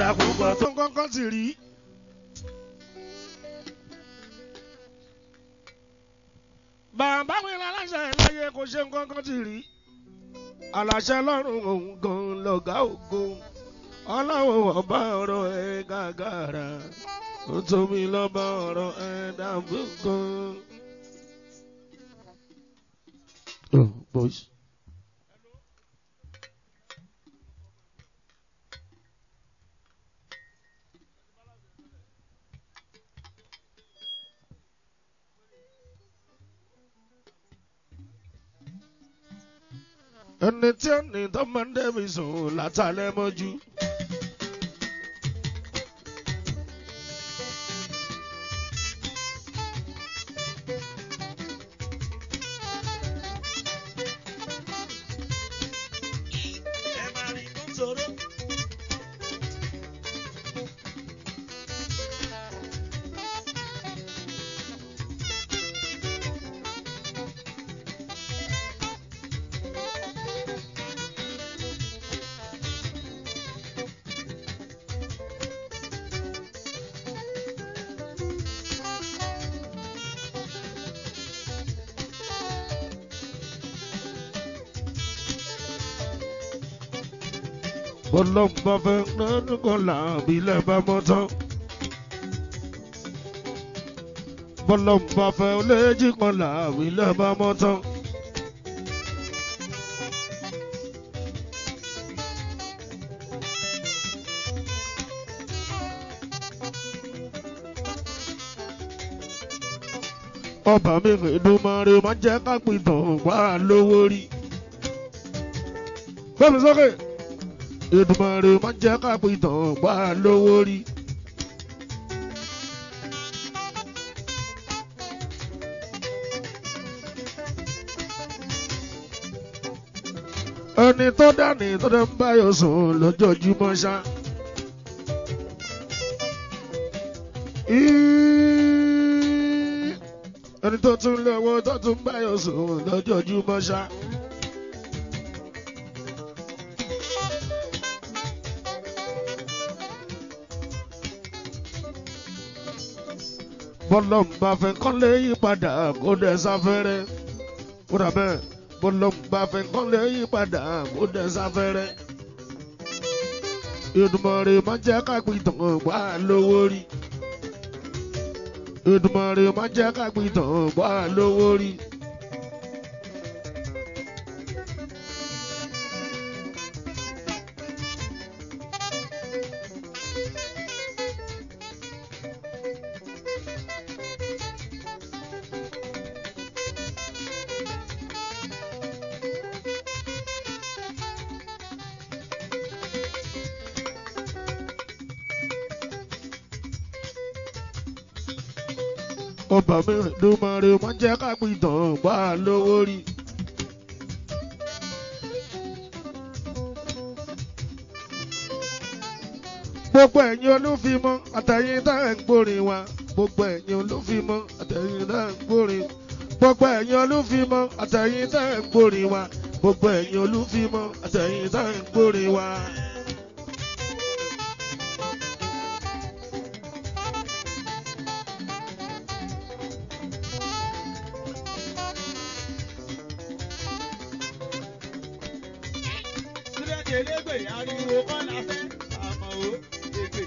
dàpọ̀ pọ̀ tó ń kọ́kọ́ ti rí. bàbá mi láláṣẹ láyé kò ṣe nǹkan kan ti rí. aláṣẹ lọ́rùn òun gan lọ́gá ògo ọlọ́wọ́ ọba ọ̀rọ̀ ẹ̀ gàgàrà ó tóbi lọ́ba ọ̀rọ̀ ẹ̀ dàbí gan. Oh, boys. ẹni tí ó ní tó máa ń dẹ́bi sùn látàlẹ́ mọ́jú. ẹ máa rí tó ń sọ̀rọ̀. bọ́lọ́mbà fẹ́ nánú kan làbí lẹ́bàá mọ́tọ́. bọ́lọ́mbà fẹ́ léjì kan làbí lẹ́bàá mọ́tọ́. ọba mi Èdùmàrè máa jẹ́ ká pìtàn wá lówó rí. Gbẹ́mi sókè. Èdùmàrè máa jẹ́ ká pìtàn wá lówó rí. ẹni tó dání tó dẹ́ ń báyọ̀ sùn lójoojúmọ́ ṣá. Í- ẹni tó tún lówó tó tún báyọ̀ sùn lójoojúmọ́ ṣá. bọ́lọ́m bá fẹ́ kọ́lé yí padà kó dẹ̀ sáfẹ́rẹ́ kó dà bẹ́ẹ̀ bọ́lọ́m bá fẹ́ kọ́lé yí padà kó dẹ̀ sáfẹ́rẹ́. Èdùmàrè má jẹ́ ká pìtàn wá lówó rí. Èdùmàrè má jẹ́ ká pìtàn wá lówó rí. ọba mi Èdùmàrè má jẹ́ ká pìtàn wá lówó rí. gbogbo ẹ̀yin olúfimọ́ àtẹ̀yìn tá ẹ̀ ń gbórin wa gbogbo ẹ̀yin olúfimọ́ àtẹ̀yìn tá ẹ̀ ń gbórin gbogbo ẹ̀yin olúfimọ́ àtẹ̀yìn tá ẹ̀ ń gbórin wa gbogbo ẹ̀yin olúfimọ́ àtẹ̀yìn tá ẹ̀ ń gbórin wa. Súrẹ́dì elégbè ariwo kọ́ la fẹ́ àmọ́ o ègbè.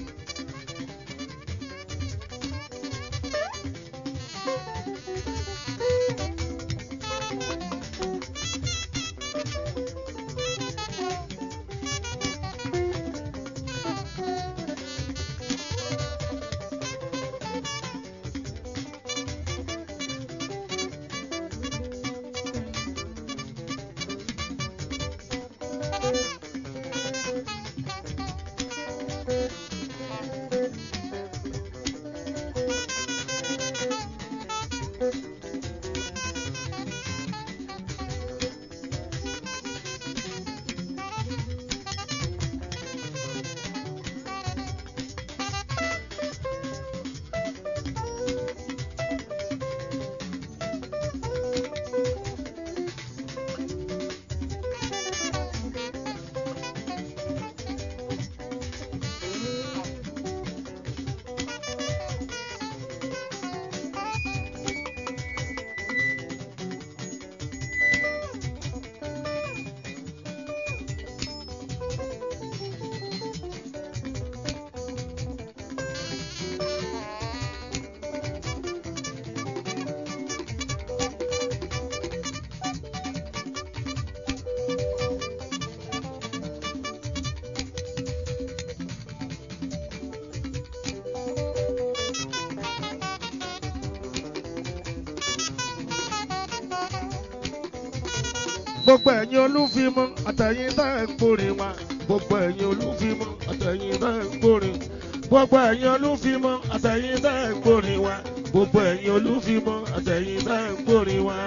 gbogbo ẹ̀yin olúfimọ́ àtẹ̀yìn tẹ́ ń gbórin wa gbogbo ẹ̀yin olúfimọ́ àtẹ̀yìn tẹ́ ń gbórin gbogbo ẹ̀yin olúfimọ́ àtẹ̀yìn tẹ́ ń gbórin wa gbogbo ẹ̀yin olúfimọ́ àtẹ̀yìn tẹ́ ń gbórin wa.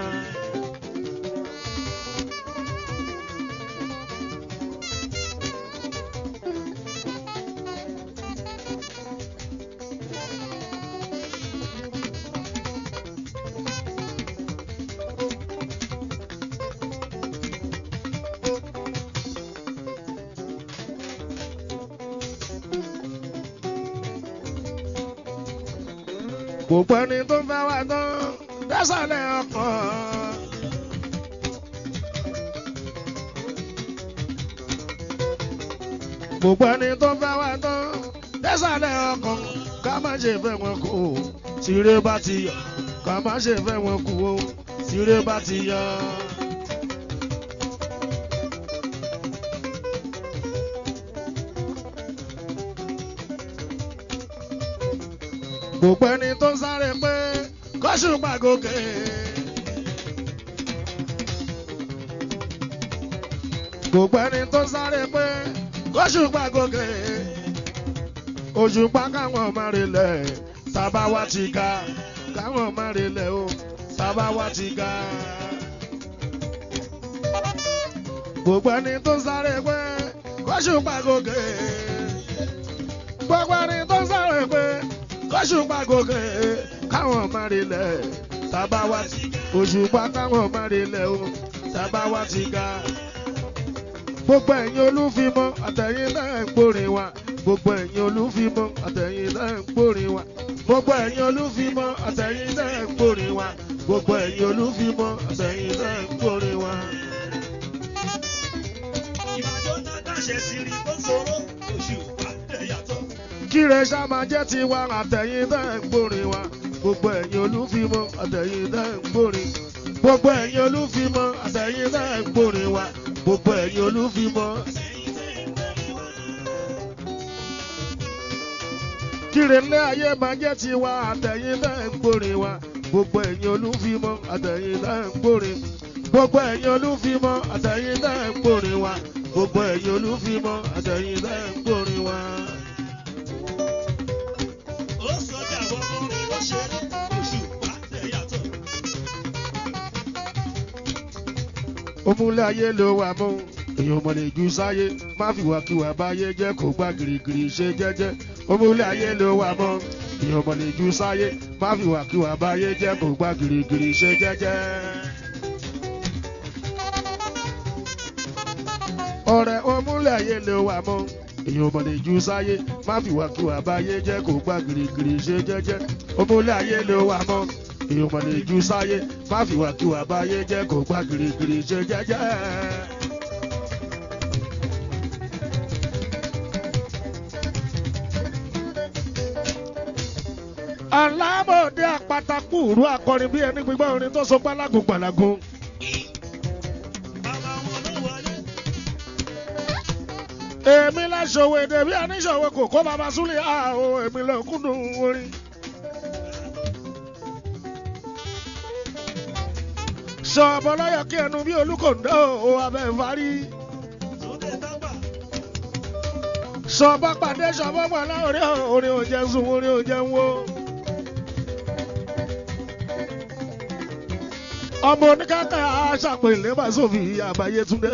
gbogbo ẹni tó fẹ́ wá tán dẹ́sàlẹ̀ ọkàn. gbogbo ẹni tó fẹ́ wá tán dẹ́sàlẹ̀ ọkàn ká má ṣe fẹ́ wọn kú o tìrẹ bá ti yọ ká má ṣe fẹ́ wọn kú o tìrẹ bá ti yọ. gbogbo ẹni tó sáré pé kọ́ṣù pàgòkè. gbogbo ẹni tó sáré pé kọ́ṣù pàgòkè. òṣùpá káwọn máa relẹ̀ sábà wá ti ga káwọn máa relẹ̀ o sábà wá ti ga. gbogbo ẹni tó sáré pé kọ́ṣù pàgòkè. gbogbo ẹni tó sáré pé kọ́ṣùpá gòkè káwọn máa rilẹ̀ sábà wá ti òṣùpá káwọn máa rilẹ̀ o sábà wá ti ga. gbogbo ẹ̀yin olúfimọ́ àtẹ̀yìn náà ń gbórin wa gbogbo ẹ̀yin olúfimọ́ àtẹ̀yìn náà ń gbórin wa gbogbo ẹ̀yin olúfimọ́ àtẹ̀yìn náà ń gbórin wa gbogbo ẹ̀yin olúfimọ́ àtẹ̀yìn náà ń gbórin wa. Ìbàdàn náà dáṣẹ sí rí tó ṣòro oṣù pàdé yàtọ̀. kíre sábà jẹ́ tiwa àtẹ̀yìn náà ń gbórin wa gbogbo ẹ̀yin olúfimọ́ àtẹ̀yìn náà ń gbórin gbogbo ẹ̀yin olúfimọ́ àtẹ̀yìn náà ń gbórin wa gbogbo ẹ̀yin olúfimọ́. kíre ńlẹ́ ayé máa jẹ́ tiwa àtẹ̀yìn náà ń gbórin wa gbogbo ẹ̀yin olúfimọ́ àtẹ̀yìn náà ń gbórin gbogbo ẹ̀yin olúfimọ́ àtẹ̀yìn náà ń gbórin wa gbogbo ẹ̀yin olúfimọ́ àtẹ̀yìn náà ń gbórin wa. Ó sọjà wọ́n mú ló ṣeré oṣù pàdé yàtọ̀. omúlé ayé ló wà mú èèyàn mọ̀ lè ju sáyé má fi wàkiwà báyé jẹ́ kó gbá girigiri ṣe jẹ́jẹ́ omúlé ayé ló wà mú èèyàn mọ̀ lè ju sáyé má fi wàkiwà báyé jẹ́ kó gbá girigiri ṣe jẹ́jẹ́. ọ̀rẹ́ omúlé ayé ló wà mú èèyàn mọ̀ lè ju sáyé má fi wàkiwà báyé jẹ́ kó gbá girigiri ṣe jẹ́jẹ́ omúlé ayé ló wà mú èèyàn mọ̀ lè ju sáyé má fi wàkiwà báyé jẹ́ kó gbá girigiri ṣe jẹ́jẹ́. alábòde àpàtàkù ìrú akọrin bí ẹni gbígbọ́ orin tó so pálágùn pàlágùn. Bàbá wọn ló wọlé. èmi láṣọwọ́ èdè bí aníṣọwọ́ kò kó bàbá súnlẹ̀ àhó èmi lọ kúndùn orin. sọ̀bọ̀ lọ́yọ̀ kí ẹnu bí olúkòǹdó o abẹ́ ìfarí. Túndé tábà. sọ̀bọ̀ pàdé sọ̀bọ̀ pàlà orí orin ò jẹun sùn orin ò jẹun wo. ọmọ oníkàkà aṣàpèlé bàṣọfì àbáyé túndé.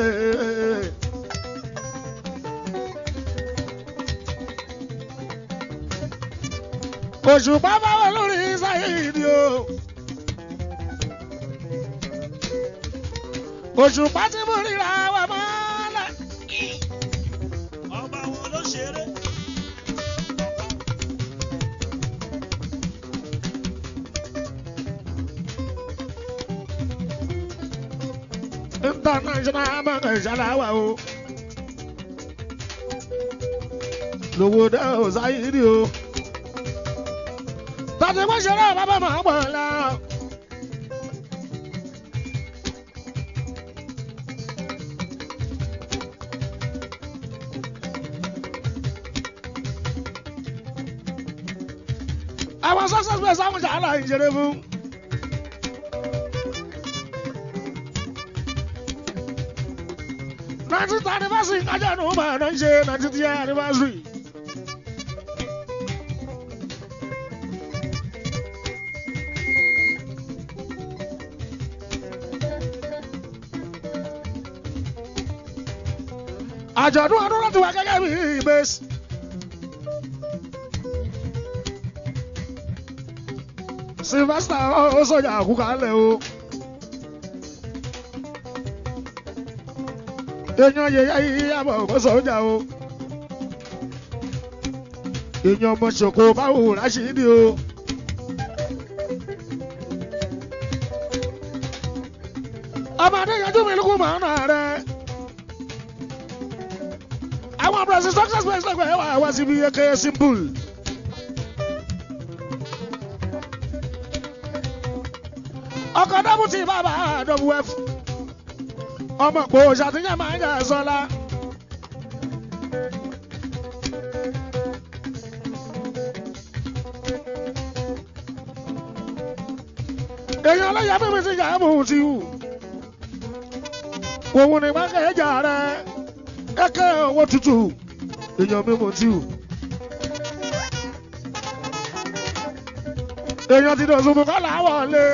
òṣùpá báwo lórí sáyéèdì o. òṣùpá tí mo ríra wà mọ́lẹ̀. Ọba wọn ló ṣeré. international bank ṣàlàwà o. lówó dá o sáyéèdì o. tàbí wọ́n ṣeré bàbá máa pọ̀ la. àwọn success bẹ́ẹ̀ sáwọn ṣàlà ìṣeré fún. nineteenth anniversary kájànú máa ń ṣe nineteenth year anniversary. àjọ̀dún ọdún láti wá gẹ́gẹ́ bí ìbésì. Sylvester ó sọjà àkúkálẹ̀ o. èèyàn yẹyẹ yìí àbọ̀ kó sọjà o. èèyàn ọmọ ṣòkò báwo ráṣídì o. ọmọdé yanjú mi lókun màá nà rẹ. àwọn abúlé success place lẹ́gbẹ̀ẹ́ wà wá síbi eke simple. ọkọ̀ dọ́bùtì bàbá wf ọmọ pò ṣàtúnyẹ̀ máa ń jà sọ́lá. èèyàn ọlọ́yà mímí ti jà mú ti wù. òun ni máa ń kẹ́jà rẹ̀ kẹ́kẹ́ owó tútù èèyàn mímú ti wù. èèyàn ti dòṣùbù kọ́ làwọn lé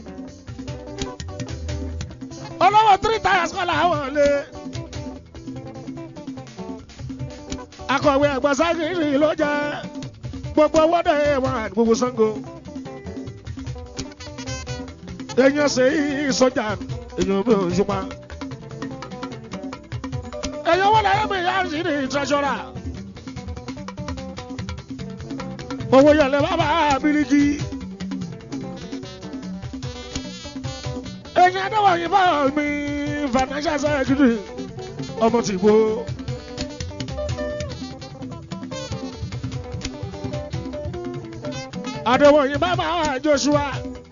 olówó three tires kọ́ làwọn lé. akọ̀wé ẹ̀gbọ́n ságìrì ló jẹ́ gbogbo owó dẹ̀ wọn àti gbogbo sango. èèyàn ṣe yí sọ́jà èèyàn mi ò ṣùpá. èèyàn wọ́n lẹ́yìn mi yá sí ní tẹ́sọ́rà. owó yẹlẹ bàbá bíríkì. èèyàn adéwọ̀ yìí bá mi financial secretary ọmọ tí gbó. adéwọ̀ yìí bá máa Joshua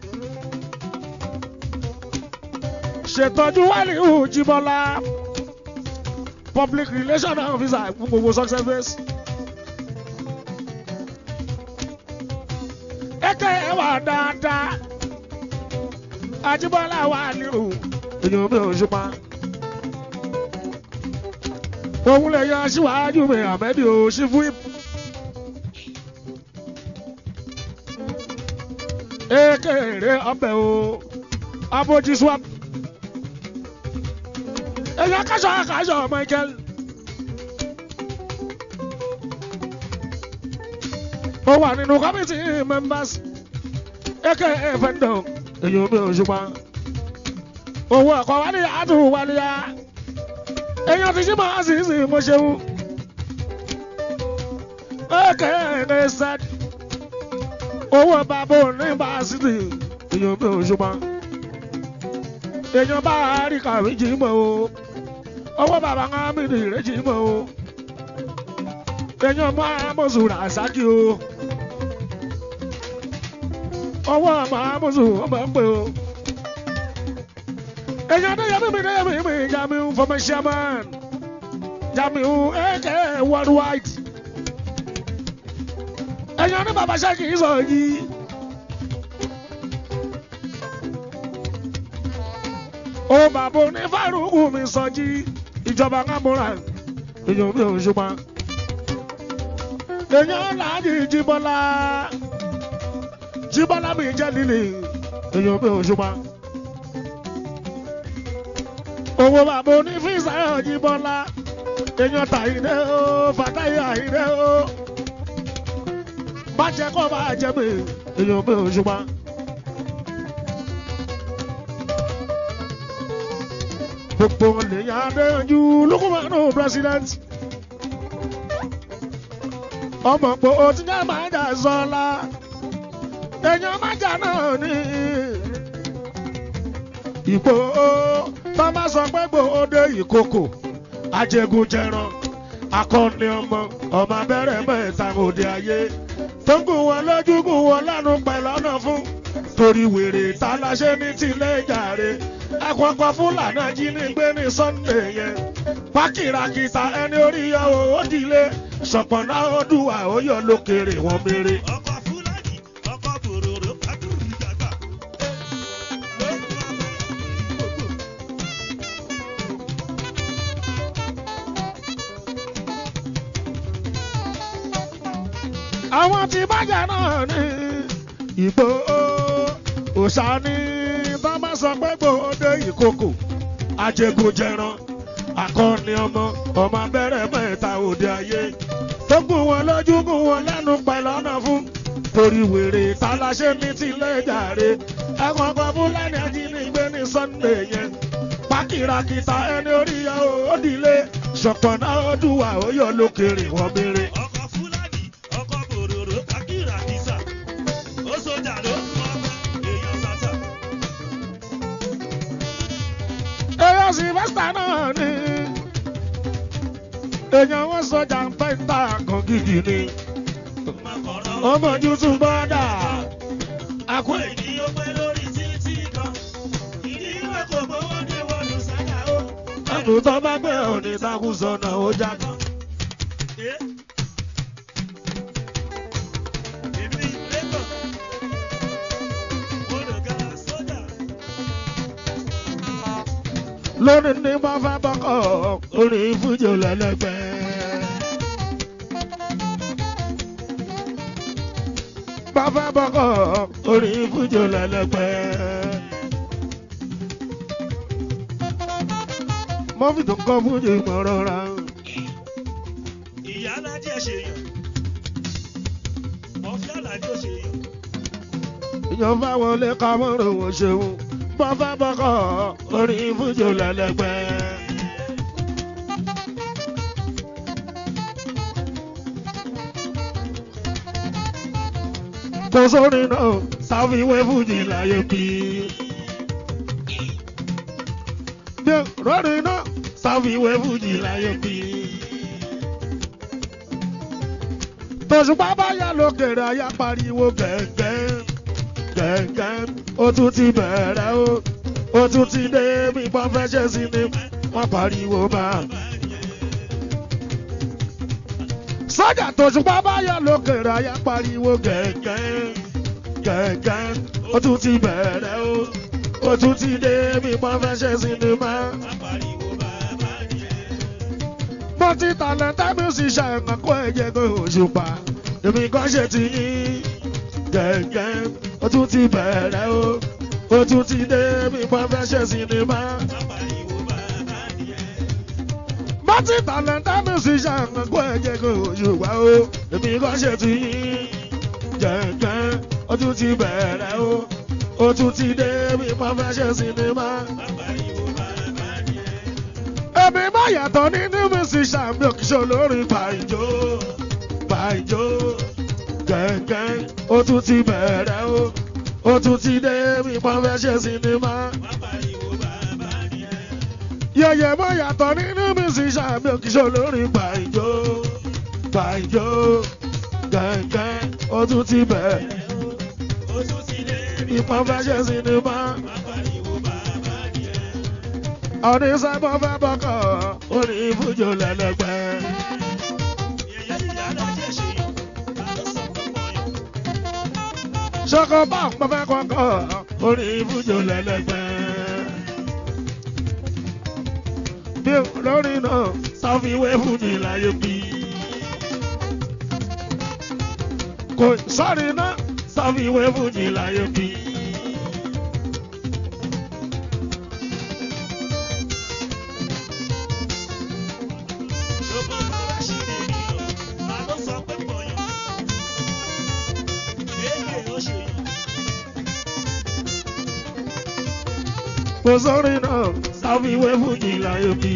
ṣètọ́jú wálíù Jíbọ́lá public relation officer fún gbogbo success base. ẹ̀kẹ́ ẹ̀ wà dáadáa Ajíbọ́lá wà nírú èèyàn mi ò ṣùpá. òun lè yan aṣíwájú mi àmẹ́bí ò ṣí fún ip. ekele ọbẹ̀ o abojí swap. èèyàn kaṣọ kaṣọ Michael. ó wà nínú committee members aka fẹ́ndọ̀ èyí omi ò ṣùgbọ́n owó ẹ̀kọ́ wálé àtúwò wálé yá èyàn ti ṣí máa sì sì mo ṣeun aka ẹ̀ sad owó bàbá òní bá sídì èyí omi ò ṣùgbọ́n èyàn bá rí kàwé jì mọ́ o owó bàbá ń hàn mí ní ìrẹ́jì mọ́ o èyàn máa mọ̀ sùn rà sákì o ọwọ́ àmàmùsù ọmọ ń pè o. èèyàn adéyẹmí mi déyẹmí mi Jamiu former chairman Jamiu aka worldwide. èèyàn ní bàbá ṣẹ́kì sọ yìí. ó bàbá oní fárúkù mi sọ jí ìjọba kámúra èèyàn mi ò ṣùgbọ́n. èèyàn láàjì Jíbọ́lá jíbọ́lá mi jẹ́ lílì èèyàn mi ò ṣùgbọ́n. owó bàbá onífíìsà jíbọ́lá èèyàn tàyídé o fàtáyé àyídé o. bàjẹ́ kọ́ bá jẹ́ mi èèyàn mi ò ṣùgbọ́n. gbogbo lèyàn adéyanjú lukumanu president. ọmọ pé o ti jẹ́ máa jà sọ́la èèyàn májà náà ní. Ìgbò tó bá sọ pé gbòóde ìkòkò ajẹgúnjẹran akọni ọmọ ọmọ abẹ́rẹ́ mẹ́ta òde ayé tó ń gùn wọn lójú gùn wọn lánàá pẹ̀lú ọ̀nà fún torí wèrè tá a láṣẹ ní tilé ìjàre àpapọ̀ fúlàní ajínigbé ní Sunday yẹn pákìràkìtà ẹni orí yọ owó dìlé ṣọ̀pọ̀nà ọdún àóyọ lókèrè wọn mèrè. ọkọ̀ fúlàní ọkọ̀ bòròrò adúrú dàgbà. àwọn tí bàjẹ́ náà ní ìgbò òòṣà ní bá má sọ pé gbòde ìkòkò ajégunjẹran akọni ọmọ ọmọ abẹ́rẹ́ mẹ́ta òde ayé tó gùn wọn lójú gùn wọn lẹ́nu pẹ̀lú ọ̀nà fún torí wèrè taláṣẹ ní tilẹ̀ jàre ẹ̀wọ̀n kan fúlàní ajínigbé ní sunday yẹn pákìràkìtà ẹni orí ya òdìlé ṣọ̀pọ̀nà ọdúnwà ó yọ lókèrè wọ́n béèrè. ọkọ̀ fúlàní ọkọ̀ bòròrò kákìrà kìsà ó sójà ló mú ọkọ̀ èèyàn sàṣà. èèyàn sylvester náà ni èèyàn wọn sọjà ń pẹ́ ta kan gidi ni ọmọ ojú tún bọ́dà àkú Àwọn ènìyàn pẹ́ lórí títí kan. Ìdí ìwé kò gbowó ní wọnú sáyà ó. ẹ̀bù tó bá gbé òní takùsọ̀nà ó jágan. Eh? Èmi lẹ́kọ̀ọ́. Mo lè ga sójà. lórí ní bá fẹ́ bọ́kọ̀ orí fújò lẹ́lẹ́gbẹ́. bá fẹ́ bọ́kọ̀ orí fújò lẹ́lẹ́gbẹ́. mọ́fì tó kọ́ fújì mọ́ rọra. Ìyá alájẹ ṣe yàn. Ọ̀fẹ́ alájọ ṣe yàn. èèyàn bá wọlé ká mọ́rọ̀ wọ́n ṣeun. bá fẹ́ bọ́kọ̀ orí fújò lẹ́lẹ́gbẹ́. kò sórí náà sáfíwé fújì láyé bí. bí rọ́ọ̀rì náà sáfíwé fújì láyé bí. tòṣùpá bá yà lókèrè ayá pariwo gẹ̀gẹ́ gẹ̀gẹ́ ó tún ti bẹ̀rẹ̀ ó ó tún ti dé bí wọ́n fẹ́ ṣe sí ni wọ́n pariwo máa. sọ́jà tòṣùpá bá yà lókèrè ayá pariwo gẹ̀gẹ́ gẹ̀gẹ́ ó tún ti bẹ̀rẹ̀ ó ó tún ti dé bí wọ́n fẹ́ ṣe sí ni máa Apariwo bàbá nìyẹn. mo ti tàlẹ́ntẹ́ musician ẹ̀kan kó ẹ̀jẹ̀ kó òṣùpá èmi kan ṣe ti yín gẹ̀gẹ́ ó tún ti bẹ̀rẹ̀ ó ó tún ti dé bí wọ́n fẹ́ ṣe sinimá. Apariwo bàbá nìyẹn. mo ti tàlẹ́ntẹ́ musician ẹ̀kan kó ẹ̀jẹ̀ kó òṣùpá ó èmi kan ṣe ti yín gẹ̀gẹ́ ó tún ti bẹ̀rẹ̀ ó ó tún ti dé bí wọ́n fẹ́ ṣe sinimá. Apariwo bàbá nìyẹn. èmi má yàtọ̀ nínú musician mi ò kì í ṣe olórin pàìjó pàìjó gẹ̀gẹ́ ó tún ti bẹ̀rẹ̀ ó ó tún ti dé bí wọ́n fẹ́ ṣe sinimá. Apariwo bàbá nìyẹn. yẹ̀yẹ̀ má yàtọ̀ nínú musician mi ò kì í ṣe olórin pàìjó pàìjó gẹ̀gẹ́ ó tún ti bẹ̀rẹ̀ Ó tún ti dé bí wọ́n fẹ́ ṣe sinimá. Apariwo bàbá nìyẹn. ọdún sábà fẹ́ bọ́kọ̀ ó ní fújò lẹ́lẹ́gbẹ́. Ìyá ìyá alájẹ ṣe yàn. Ta ló sọ pé wọ́n yàn? ṣọkọ bá ń pọfẹ́ kọ́kọ́ orí ibùjọ lẹ́lẹ́gbẹ́. bí lórí náà sáfíwé fújì láyé bí. kò sọ́rí náà sáfíwé fújì láyé bí. Ṣògo bàbá ṣì lè yàn. Ta ló sọ pé wọ́n yàn? Èlé ó ṣe yàn. kò sọ́rí náà sáfíwé fújì láyé bí.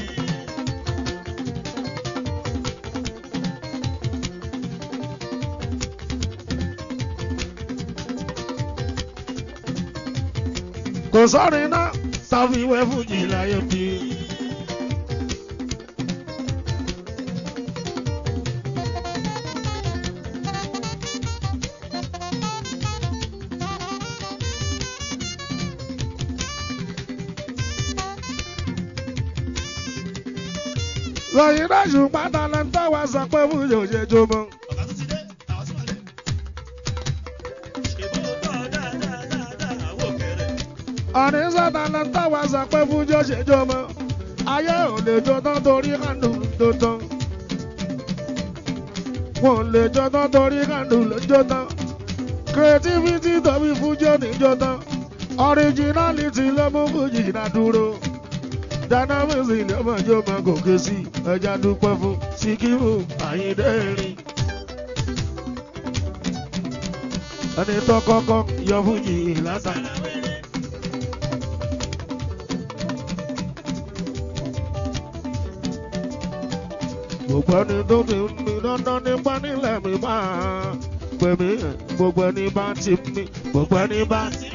kò sọ́rí náà sáfíwé fújì láyé bí. lọ́yìn dájú pátá lẹ́ńtọ́ wa sọ pé fújì ò ṣe jó mọ́. Ọ̀gá tó ti dé, àwọn tí wọ́n lẹ̀. Ṣèbó gbọ́ dáadáa dáadáa wò kẹrẹ. ọ̀ní sọ́ta lẹ́ńtọ́ wa sọ pé fújì ò ṣe jó mọ́. ayé ò lè jó tán torí kánú tó tán. wọn ò lè jó tán torí kàndù ló jó tán creativity tọ́bí fújọ́ níjó tán originality ló mú fújì náà dúró dynamics ni ọmọ yóò máa gòkè sí ẹja dúpẹ́ fún Síkírù Àyìndé rìn. ẹni tó kọ́kọ́ yọ fújì látàrí. gbogbo ẹni tó ti ń mi dandan nípa nílẹ̀ mi máa pè mí gbogbo ẹni bá ti mi gbogbo ẹni bá ti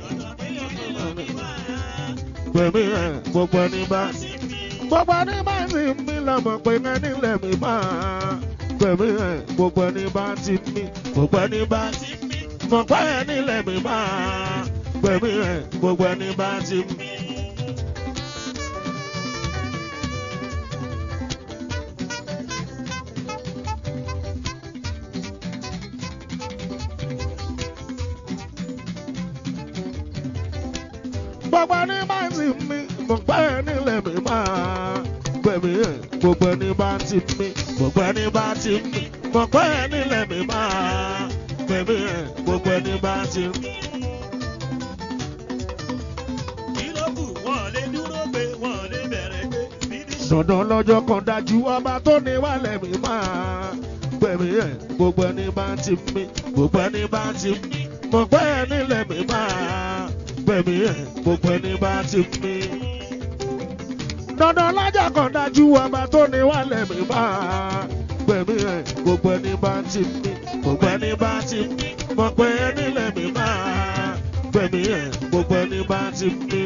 pè mí gbogbo ẹni bá ti gbogbo ẹni bá ti mi lọ́mọ pé ẹni lẹ̀ mi máa pè mí gbogbo ẹni bá ti mi gbogbo ẹni bá ti mọ̀ pé ẹni lẹ̀ mi máa pè mí gbogbo ẹni bá ti mi. gbogbo ẹni bá ti mi mo pẹ́ nílẹ̀ mi máa gbẹ̀mí ẹ̀ gbogbo ẹni bá ti mi gbogbo ẹni bá ti mi mo pẹ́ nílẹ̀ mi máa gbẹ̀mí ẹ̀ gbogbo ẹni bá ti mi. Kí ló kù? Wọ́n lè dúró pé wọ́n lè bẹ̀rẹ̀ pé finish. dandan lọ́jọ́ kan dájú ọba tó ní wálẹ̀ mi máa gbẹ̀mí ẹ̀ gbogbo ẹni bá ti mi gbogbo ẹni bá ti mi mo pẹ́ nílẹ̀ mi máa gbẹ̀mí ẹ̀ gbogbo ẹni bá ti mi. dandan lọ́jọ́ kan dájú ọba tó ní wálẹ̀ mi máa gbẹ̀mí ẹ̀ gbogbo ẹni bá ti mi gbogbo ẹni bá ti mi mo pẹ́ nílẹ̀ mi máa gbẹ̀mí ẹ̀ gbogbo ẹni bá ti mi.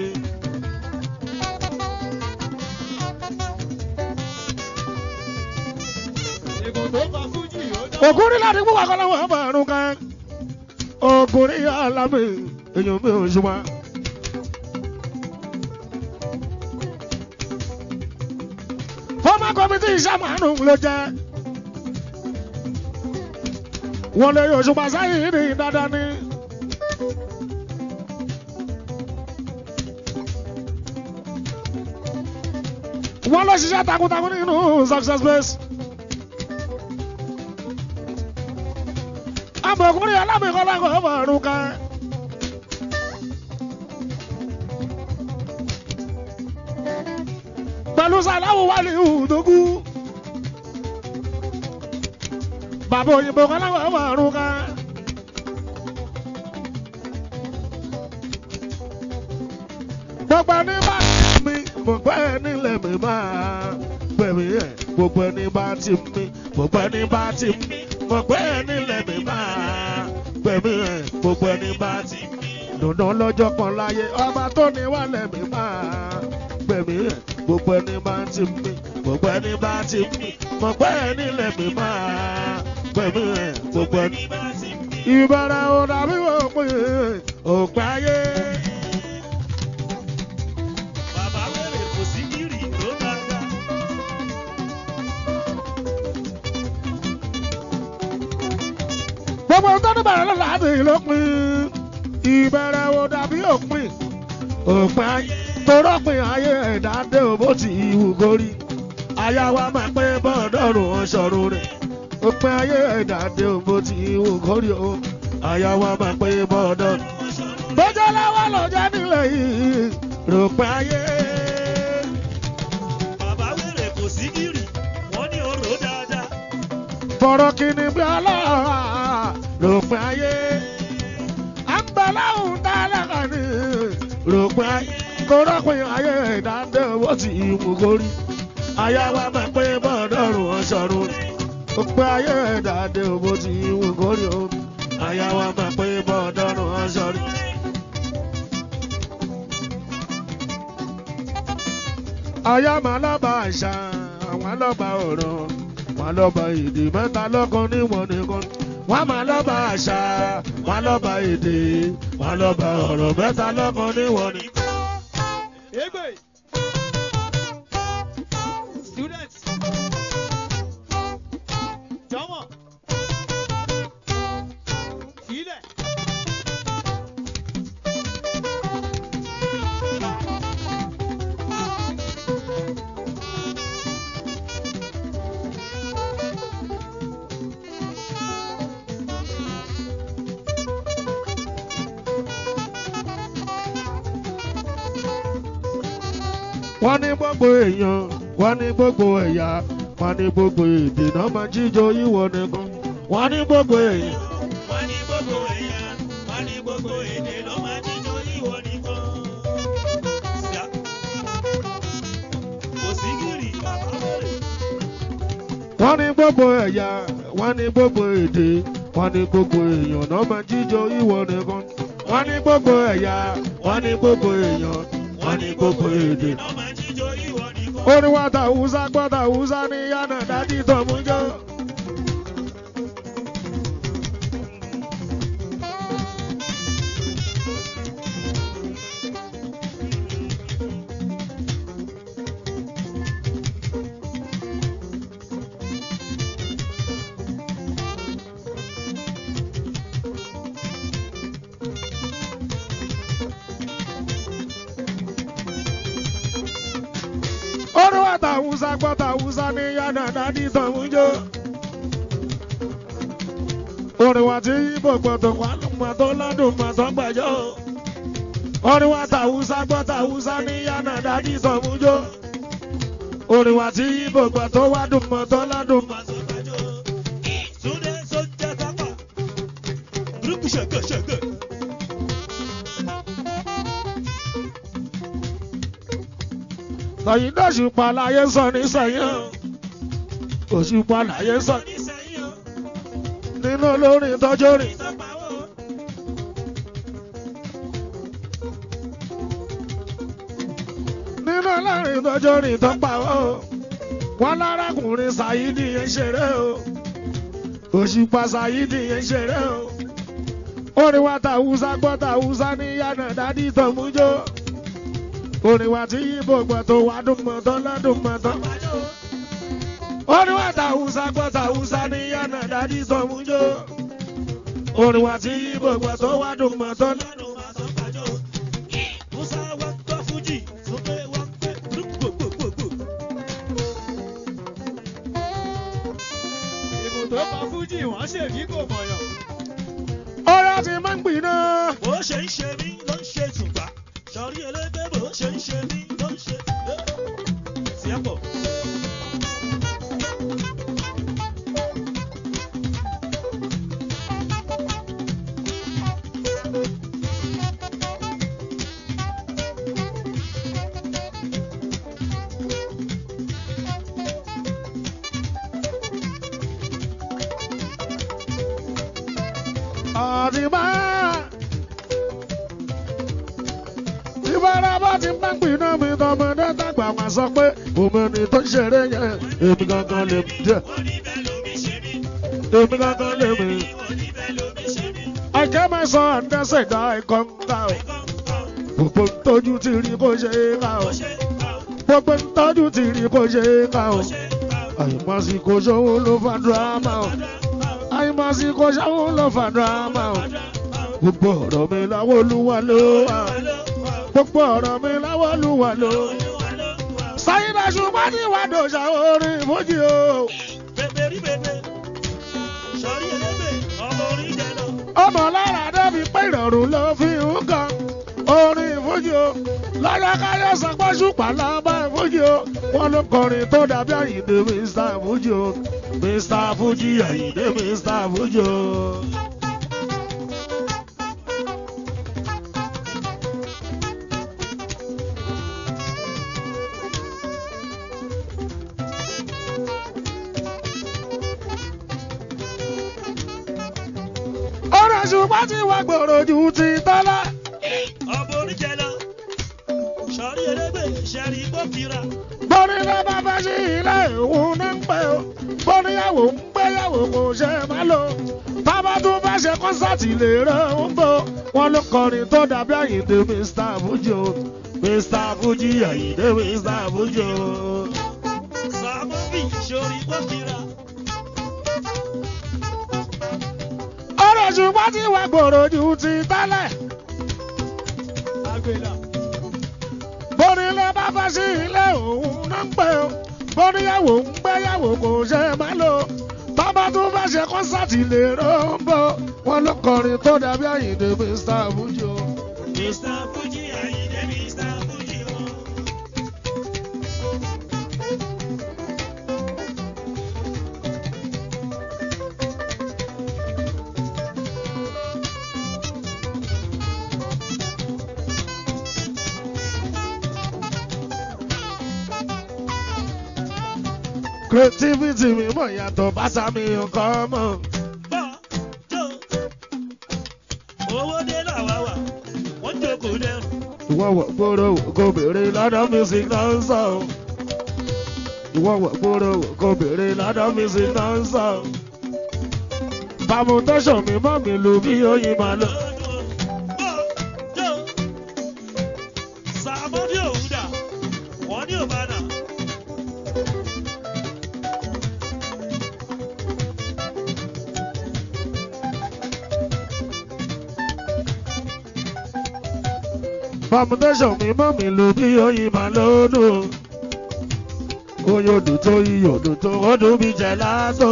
Ègùn tó kọ Fújì ó dá. ògùn rí láti gbówó akọ́lọ́wọ́ ọ̀bàrún kan ògùn rí alámì èèyàn mi ò ṣùgbọ́n. former committee ìṣàmánù ló jẹ́ wọ́n lè yóò ṣùgbọ́n sáyìn ní dáadáa ní. wọ́n lọ ṣiṣẹ́ takuntakun nínú success base. amọ̀kùnrin alámìkọ́lákọ̀ ọmọ ọ̀run kan. pẹ̀lú sàláwù wà ní ìhùdógú. bàbá òyìnbó kọ́lákọ̀ ọmọ ọ̀run kan. gbogbo ẹni bá mi gbogbo ẹni lè mi máa gbẹ̀mí ẹ̀ gbogbo ẹni bá ti mi gbogbo ẹni bá ti mi gbogbo ẹni lè mi máa gbẹ̀mí ẹ̀ gbogbo ẹni bá ti mi dandan lọ́jọ́ kan láyé ọba tó ní wà lẹ́mí máa gbẹ̀mí ẹ̀ gbogbo ẹni bá ti mi gbogbo ẹni bá ti mi gbogbo ẹni lẹ́mí máa gbẹ̀mí ẹ̀ gbogbo ẹni bá ti mi. ìbára ò dàbí òpin òpin ayé. Bàbá wẹ̀rẹ̀ kò sí gírì tó dáadáa. gbogbo tó ní bẹ̀rẹ̀ lọ́la àti ìlópin ìbẹ̀rẹ̀ wo dàbí òpin òpin ayé torọ́pin ayé ẹ̀dá dé o bó ti ìwù gorí aya wa máa pé bọ́ọ̀dọ́rùn ọ̀ṣọ́run rẹ̀ òpin ayé ẹ̀dá dé o bó ti ìwù gorí o aya wa máa pé bọ́ọ̀dọ́rùn. bójú lọ́wọ́ ló jẹ́ nílẹ̀ yìí ròpin ayé. Bàbá wẹ̀rẹ̀ kò sí gírì. Wọ́n ní oró dáadáa. fọ̀rọ̀ kìíní bí ọlọ́wà ròpin ayé. à ń bẹ láwùn tá a lẹ́kọ̀ọ́ ní ròpin ayé. torọ́pin ayé ẹ̀dá dé o bó ti ìwù gorí aya wa máa pé bọ́ọ̀dọ́rùn ọ̀ṣọ́run rẹ̀ òpin ayé ẹ̀dá dé o bó ti ìwù gorí o aya wa máa pé bọ́ọ̀dọ́rùn ọ̀ṣọ́run. aya máa lọ́ba àṣà àwọn lọ́ba ọ̀rọ̀ wọn lọ́ba èdè mẹ́ta lọ́kan níwọ̀n nìkan wọ́n máa lọ́ba àṣà wọn lọ́ba èdè wọn lọ́ba ọ̀rọ̀ mẹ́ta lọ́kan níwọ̀n nìkan. Egbe. Students. Jọ̀wọ́. Filẹ̀. wọ́n ní gbogbo èèyàn wọ́n ní gbogbo ẹ̀yà wọ́n ní gbogbo èdè náà máa jíjọ ìwọ nìkan wọ́n ní gbogbo èèyàn. wọ́n ní gbogbo ẹ̀yà wọ́n ní gbogbo èdè ló máa jíjọ ìwọ nìkan. Síá. kò sí gírì bàbá rẹ̀. wọ́n ní gbogbo ẹ̀yà wọ́n ní gbogbo èdè wọ́n ní gbogbo èèyàn náà máa jíjọ ìwọ nìkan wọ́n ní gbogbo ẹ̀yà wọ́n ní gbogbo èèyàn wọ́n ní gbogbo èdè. ló máa jíjọ ìwọ nìkan. orí wa ta Hausa gbọ́ ta Hausa ní yánà dájú tó mú jọ. orí wa ta Hausa gbọ́ ta Hausa ní yánà dájú tó mú jọ. orí wa ti yíbò gbọ́dọ̀ wà lọ́mọ tó lọ́dún mọ́ tó gbàjọ́. orí wa ta Hausa gbọ́ ta Hausa ní yánà dájú tó mú jọ. orí wa ti yíbò gbọ́dọ̀ wà dùn mọ́ tó lọ́dún mọ́. Túndé sójà tápà. Gúrúùpù ṣẹ̀gẹ̀ ṣẹ̀gẹ̀. Tọ̀yìn dọ̀ṣùpá láyé sọ ní sẹ́yìn. Òṣùpá láyé sọ Nísẹ̀yìn o, nínú olórin tọ́jú rìn. ìsọpáwọ̀. Nínú olórin tọ́jú rìn tó pa ó. Wọ́n lárakùnrin Ṣàyídì yẹn ṣeré o. Òṣùpá Ṣàyídì yẹn ṣeré o. Orin wa ta Hausa gbọ́ ta Hausa ní yànà dádì tó mú jó. Orin wa tí yíbo gbọ́ tó wá dùn mọ́ tó lọ́dún mọ́ tó. Orin wa ta Hausa gbọ́ ta Hausa ní yànà dádì tó mú jó. Orin wa tí yíbo gbọ́ tó wá dùn mọ́ tó lọ́dún. Lọ́dún máa sọ pàjọ́. Musa wá gbọ́ Fújì, Súnpé wá pé gbogbogbò. Ibùdó pa Fújì wọ́n ṣèbí kò mọ̀yàn. Ọ̀rọ̀ ti máa ń gbìn náà. Bó ṣe ń ṣe mí ló ń ṣe tùgbà. Sọ̀rí elégbé bó ṣe ń ṣe mí ló ń ṣe. Sí ẹ̀pọ̀. Àdìbá. Ìbára bá ti máa ń gbìn náà mi tọmọdé tàgbà wá sọ pé òmìnir tó ń ṣeré yẹn èmi gangan lè mú jẹ. Wọ́n ní bẹ́ẹ̀ lómi ṣe mí. Èmi gangan lè mú. Wọ́n ní bẹ́ẹ̀ lómi ṣe mí. I get my son and that's it, I come down. Kọ́ńkọ́, Gbogbo ń tọ́jú ti rí kó ṣe é ká o. ó ṣe ká o, Gbogbo ń tọ́jú ti rí kó ṣe é ká o. ó ṣe ká o. Àyùmọ̀síkò ṣòwò ló fa dírámà o. Àyùmọ̀síkò ṣòwò ló fa dírámà o. Gbogbo ọ̀rọ̀ mi láwọ́ olúwa ló wà. Gbogbo ọ̀rọ̀ mi láwọ́ olúwa ló wà. Sáyidá ṣùgbọ́n ní ìwà dòṣà orin ìfújì o. Bèbèrí bèbè, sọ̀rí elégbè, ọmọ orin jẹ lọ. Ọmọ lára débi pé ìrọ̀rùn ló fi ń kan orin ìfújì o. Lọ́jọ́ káyọ̀ sọ pé ṣùpá lábá ìfújì o. Wọ́n ló kọrin tó dàbí Àyìndé Mr. Fújì o. Mr. Fújì Àyìndé Mr. Fújì o. Ọ̀rọ̀ ṣùgbọ́n tí wàá gbòòrò ju ti tọ́lá. Ọmọ orin jẹ lọ. Sọ̀rí elégbè, ṣẹ̀rí gbókìrà. Bọ́ni ló bá fẹ́ sí ilé òun ní ń pẹ́ o. Bọ́níyàwó ń gbéyàwó kò ṣe má lò. Bàbá tún fẹ́ ṣe kọ́nsáàtì lè rẹ̀ ń bọ̀. Wọ́n ló kọrin tó dàbí Àyìndé Mr. Fuji o. Mr. Fuji Àyìndé Mr. Fuji o. Sàmúbì, sọ̀rí gbókìrà. Ọ̀rọ̀ ṣùgbọ́n tí wàá gbòòrò ju ti tẹ́lẹ̀. Àgbèlà. Bọ́ni ló bá fẹ́ sí ilé òun ní ń pẹ́ o. Bọ́níyàwó ń gbéyàwó kò ṣe má lò. Bàbá tún fẹ́ ṣe kọ́nsáàtì lè rẹ̀ ń bọ̀. Wọ́n ló kọrin tó dàbí Àyìndé Mr. Fuji o. Mr. Fuji, Àyìndé Mr. Fuji o. creativity mi mọ̀ yàtọ̀ bàtà mi nǹkan mọ̀. Bọ́ jó. Owó dé làwa wà, wọ́n jókòó dẹrùn. ìwọ wọ̀ gbòòrò kò béèrè lọ́dọ̀ music náà ń sọ. ìwọ wọ̀ gbòòrò kò béèrè lọ́dọ̀ music náà ń sọ. permutation mi mọ́ mi lù bí oyin máa lọ. Bọ́ jó. Sàmọ́dí òun dà, wọ́n ní òbádà. permutation mi mọ́ mi lù bí oyin máa lọ́dún. oyodò tó iyodò tó ọdún bí jẹ látọ̀.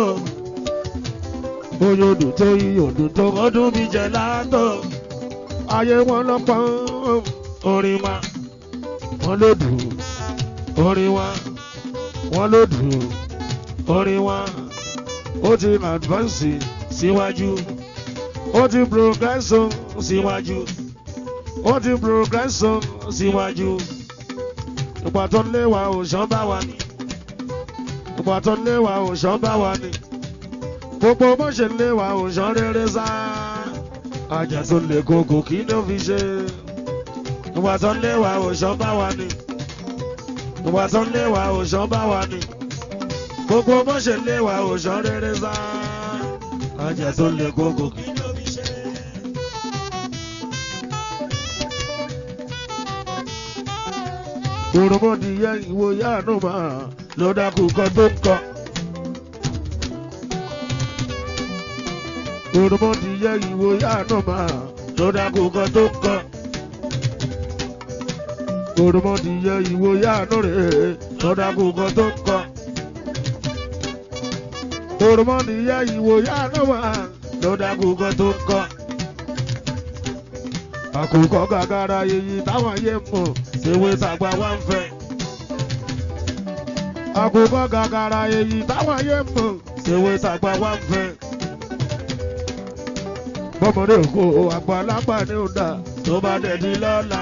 oyodò tó iyodò tó ọdún bí jẹ látọ̀. ayé wọn lọ́pọ̀ orin wa wọn ló dùn orin wa wọn ló dùn orin wa ó ti advance síwájú ó ti progress síwájú ó ti progress síwájú ìgbà tó ń léwa òṣàn bá wa ní ìgbà tó ń léwa òṣàn bá wa ní gbogbo bó ṣe ń léwa òṣàn rere sá àjà tó lè kókò kí ló fi ṣe ìgbà tó ń léwa òṣàn bá wa ní ìgbà tó ń léwa òṣàn bá wa ní gbogbo bó ṣe ń léwa òṣàn rere sá àjà tó lè kókò kí ló fi ṣe. òròmọdìyẹ ìwò yáàánú máa ló dákú kan tó ń kọ. òròmọdìyẹ ìwò yáàánú máa ló dákú kan tó ń kọ. òròmọdìyẹ ìwò yáàánú rèé ló dákú kan tó ń kọ. òròmọdìyẹ ìwò yáàánú máa ló dákú kan tó ń kọ. àkùkọ gàgàrà èyí táwọn ayé mọ̀ ewé tàgbà wá ń fẹ́. àkùkọ gàgàrà èyí táwọn ayé mọ̀ ewé tàgbà wá ń fẹ́. bọ́mọdé kò àgbàlagbà ní ọ̀dà tó bá dẹ̀dí lọ́la.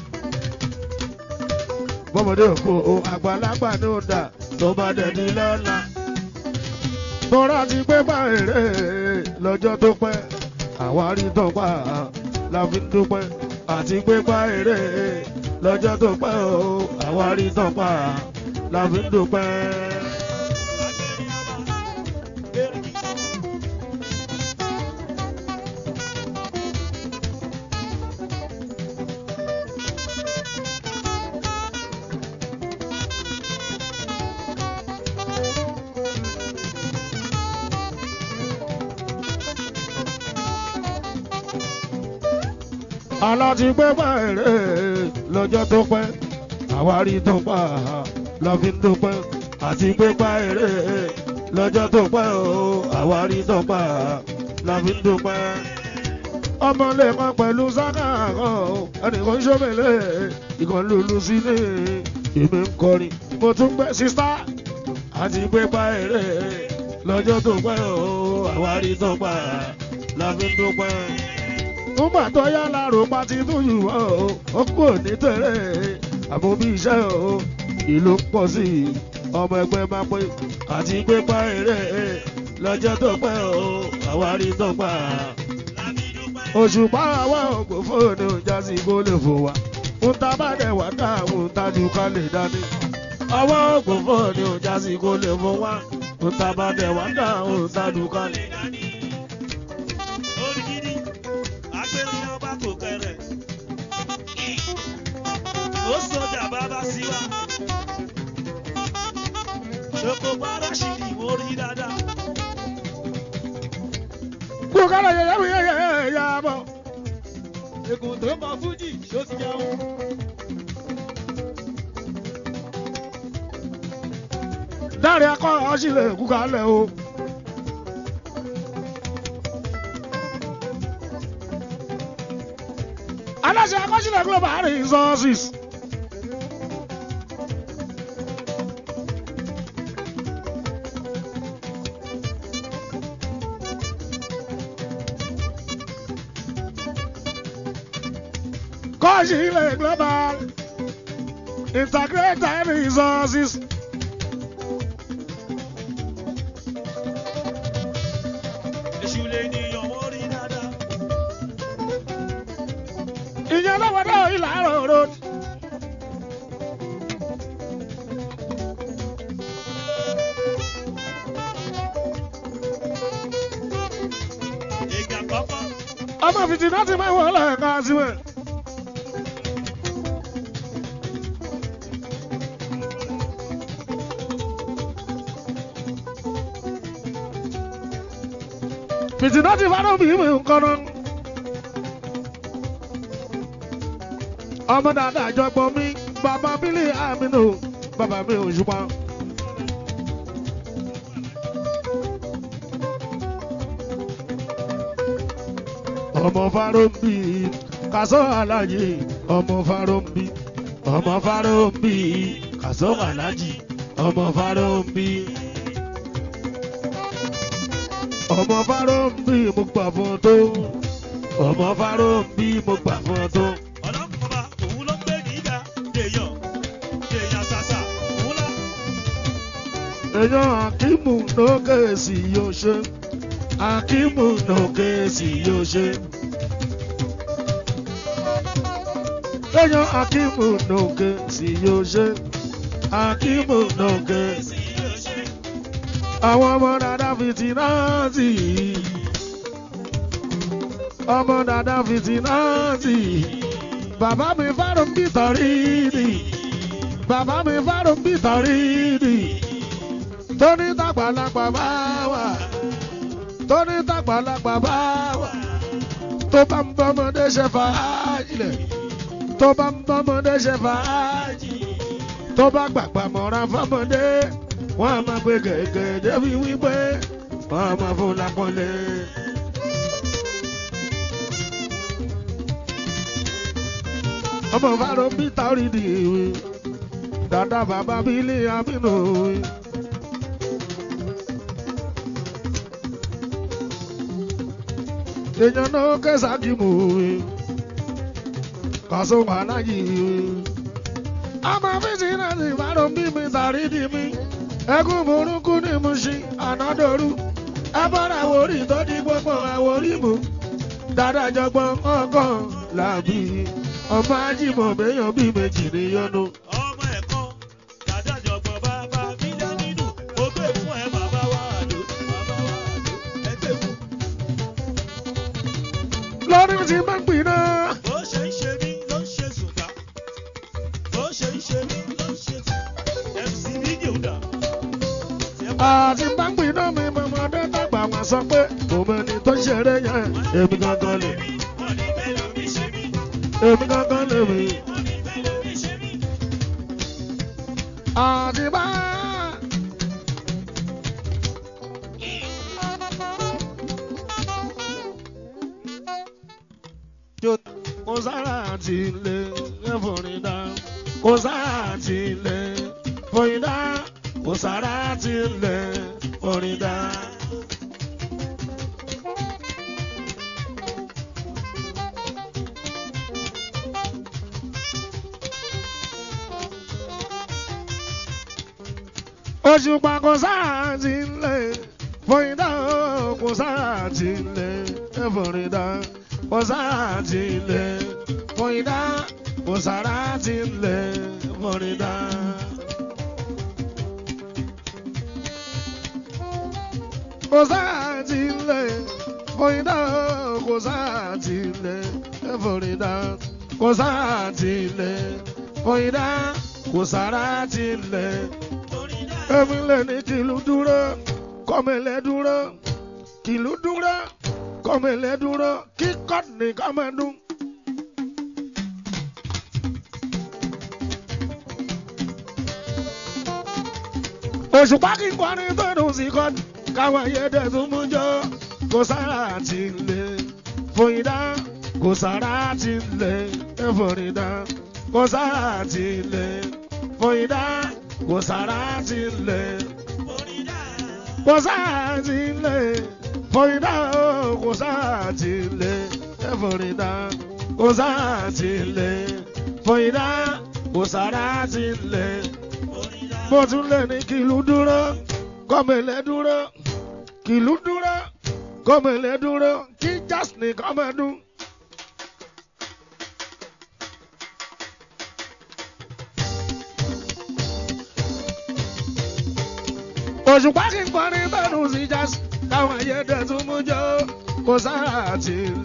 bọ́mọdé kò àgbàlagbà ní ọ̀dà tó bá dẹ̀dí lọ́la. tọ́ra ti gbé bá èrè lọ́jọ́ tó pẹ́ àwárí tó pa la fi ń dúpẹ́ àti gbé bá èrè lọ́jọ́ tó pẹ́ o àwárí tó pa la fi ń dúpẹ́. aláti gbé bẹ̀rẹ̀ lọ́jọ́ tó pẹ́ àwárí tó pa la fi ń dúpẹ́ àti gbé bẹ̀rẹ̀ lọ́jọ́ tó pẹ́ o àwárí tó pa la fi ń dúpẹ́. ọmọ lè má pẹ̀lú sáká kan ẹnìkan ń ṣọ́mẹ̀lẹ̀ ìkan lulu sí ní èmi ń kọrin mo tún gbé sísá àti gbé bẹ̀rẹ̀ lọ́jọ́ tó pẹ́ o àwárí tó pa la fi ń dúpẹ́ nígbà tó yá lárò pa ti tún yù ọ́ ó kú òní tẹ̀rẹ̀ àmọ́ bí iṣẹ́ o ìlú ń pọ̀ sí i ọmọ ẹgbẹ́ máa pé àti gbé pa èrè lọ́jọ́ tó pẹ́ o àwárí tó pa. òṣùpá àwa ògbó fóònù jásí kó lè fò wá ń ta bá dẹ̀ wá dáhùn tájú ká lè dání. ọwọ́ ògbó fóònù jásí kó lè fò wá ń ta bá dẹ̀ wá dáhùn tájú ká lè dání. Orí gidi, agbẹ́rin ọba kò kẹrẹ̀. Ó sọjà bàbá sí wa. Ṣoko bára ṣì ní mo rí dáadáa. kú kálọ̀ yẹ yẹ yẹ yẹ yẹ bọ̀. Ègùn tó kọ Fújì ṣó ti jẹun. dáre akọ ọsílẹ̀ kú kálẹ̀ o. aláṣẹ akọsílẹ̀ global resources. kọ́sílẹ̀ global integrated resources. lè níyàn wọ́n rí dáadáa. ìyẹn lọ́wọ́dọ̀ ìlàrọ̀ road. Ègà kọ́kọ́. ọmọ fìtì náà ti máa wọlé ẹ̀ka síwẹ̀. fìtì náà ti fáró bí mi nǹkan náà. ọmọ dáadáa àjọpọ̀ mi bàbá bílí àmínú bàbá mi ò ṣùpá. ọmọ farombi kàṣọ alájì ọmọ farombi ọmọ farombi kàṣọ alájì ọmọ farombi ọmọ farombi mo gbà fún tó ọmọ farombi mo gbà fún tó. Ọlọ́mọba òun ló ń gbé nígbà. Dèèyàn. Dèèyàn ṣàṣà. Òun lá. èèyàn akímù lókè sí yóò ṣe akímù lókè sí yóò ṣe. èèyàn akímù lókè sí yóò ṣe akímù lókè sí. Èsì yóò ṣe. àwọn ọmọ dada fìtínàtì ọmọ dada fìtínàtì bàbá mi fárùn bí tọrí ni bàbá mi fárùn bí tọrí ni tóní tàgbàlagbà bá wà tóní tàgbàlagbà bá wà tó bá ń bọ́mọdé ṣe fàájì lẹ̀ tó bá ń bọ́mọdé ṣe fàájì tó bá gbàgbà mọ́ra fọ́mọdé wọ́n á máa pe gẹ̀gẹ̀ débi wípé wọ́n á máa fún lápọ́nlé. ọmọ fáró bí táórì di ìwé dàda bàbá bílí àmínú ìwé. èèyàn náà kẹsàkì mú ìwé kàṣọ wàhálà yìí ìwé. ọmọ fíjì náà sì fáró bí mi tàrí di mi ẹkún burúkú ní Mùṣí ànádọ́rú ẹbọra àwòrí tó di gbogbo àwòrí mu dáadáa jọgbọ́n ọgọ́ làbí ọmọ ajímọ̀ béèyàn bí méjì níyọnu. Ọmọ ẹ̀kọ́. Dàdájọ̀gbọ̀n bàbá Bíjámínù. Ó gbé fún ẹ bàbá wa àdó. Bàbá wa àdó. Ẹ gbé fún. lórí ti máa ń pin náà. Bó ṣe ń ṣe mí ló ń ṣe sùtà. Bó ṣe ń ṣe mí ló ń ṣe sùtà. MC fídíò dà. àti máa ń pin náà mi mọ̀mọ́dé dàgbà wọn sọ pé kò mọ ẹni tó ṣeré yẹn èmi gangan lè Wọ́n ní bẹ́ẹ̀ lómi ṣe mí. èmi gangan lè mi. Wọ́n ní bẹ́ẹ̀ lómi ṣe mí. àti bá. kò sára àti ilé ẹ̀fọ́rin dá kò sára àti ilé fọyín dá kò sára àti ilé fọrin dá. òṣùpá kò sára àti ilé fọyín dá kò sára àti ilé ẹ̀fọ́rin dá kò sára àti ilé fọyín dá kò sára àti ilé fọrin dá. kò sáà ti lè fọyín dá kò sáà ti lè fọrin dá kò sáà ti lè fọyín dá kò sára ti lè. èmi lè ní kìlú dúró kọ́mẹ̀lẹ́ dúró kìlú dúró kọ́mẹ̀lẹ́ dúró kíkọ́ ní kọ́mẹ̀dún. òṣùpá kí n kọrin tó dùn sí kọ́ káwọn ayédè tún mú jọ kò sára ti lè fòyìndá kò sára ti lè fòyìndá kò sára ti lè fòyìndá kò sára ti lè kò sára ti lè fòyìndá kò sára ti lè fòyìndá kò sára ti lè fòyìndá kò sára ti lè mo tún lè ní kìlú dúró kọ́mẹ̀lẹ́ dúró kìlú dúró kọ́mọlẹ́ dúró kí jazz nìkan máa dún. òṣùpá kí n kọrin bẹ́ẹ̀ nù sí jazz káwọn ayé dẹ̀ tún mú jọ kó sára àti